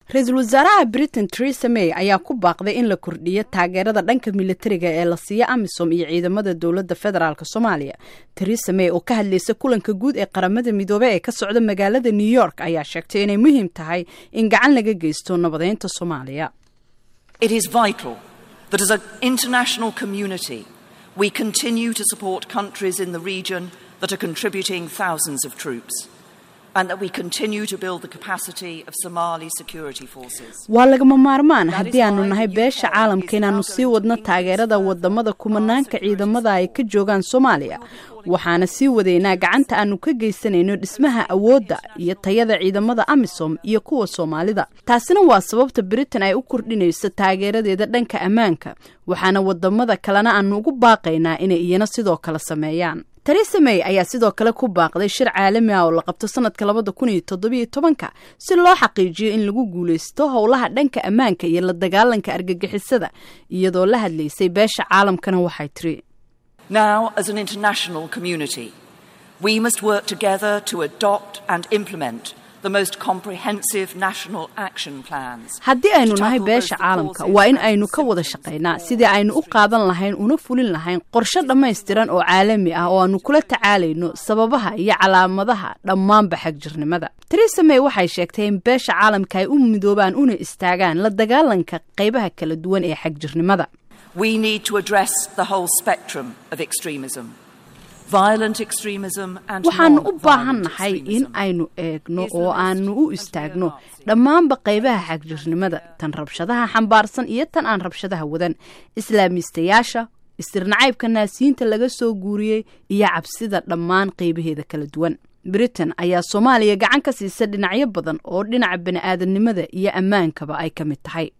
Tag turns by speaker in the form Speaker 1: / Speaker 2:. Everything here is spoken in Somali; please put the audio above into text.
Speaker 1: ra-iisul wasaaraha britain teresa may ayaa ku baaqday in la kordhiyo taageerada dhanka militariga ee la siiyo amisom iyo ciidamada dowladda federaalk soomaaliya teresa may oo ka hadlaysa kulanka guud ee qaramada midoobey ee ka socda magaalada new york ayaa sheegtay inay muhiim tahay in gacan laga geysto nabadeynta soomaaliya
Speaker 2: It is vital that as an international community we continue to support countries in the region that are contributing thousands of troops and that we continue to build the capacity of Somali security forces.
Speaker 1: waa lagama maarmaan haddii aanu nahay beesha caalamka inaannu sii wadno taageerada wadamada kumanaanka ciidamada ay ka joogaan soomaaliya waxaana sii wadaynaa gacanta aanu ka geysanayno dhismaha awoodda iyo tayada ciidamada amisom iyo kuwa soomaalida taasina waa sababta britain ay u kordhinayso taageeradeeda dhanka ammaanka waxaana wadamada kalena aanu ugu baaqaynaa inay iyana sidoo kale sameeyaan teresa may ayaa sidoo kale ku baaqday shir caalami ah oo la qabto sanadka labada kun iyo toddobiyo tobanka si loo xaqiijiyo in lagu guulaysto howlaha dhanka ammaanka iyo la dagaalanka argagixisada iyadoo la hadlaysay beesha caalamkana waxay tiri
Speaker 2: Now, as an international community, we must work together to adopt and implement the most comprehensive national action plans.
Speaker 1: haddii aynu nahay beesha caalamka waa in aynu ka wada shaqaynaa sidii aynu u qaadan lahayn una fulin lahayn qorshe dhammaystiran oo caalami ah oo aanu kula tacaalayno sababaha iyo calaamadaha dhammaanba xagjirnimada teresa may waxay sheegtay in beesha caalamka ay u midoobaan una istaagaan la dagaalanka qaybaha kala duwan ee xagjirnimada
Speaker 2: We need to address the whole spectrum of extremism. Violent extremism and
Speaker 1: waxaanu u
Speaker 2: non-violent
Speaker 1: baahan nahay in
Speaker 2: extremism.
Speaker 1: aynu eegno oo aanu u istaagno dhammaanba qaybaha xagjirnimada tan rabshadaha xambaarsan iyo tan aan rabshadaha wadan islaamiistayaasha istirnacaybka naasiyiinta laga soo guuriyey iyo cabsida dhammaan qaybaheeda kala duwan britain ayaa soomaaliya gacan ka siisa dhinacyo badan oo dhinaca bani aadamnimada iyo ammaankaba ay ka mid tahay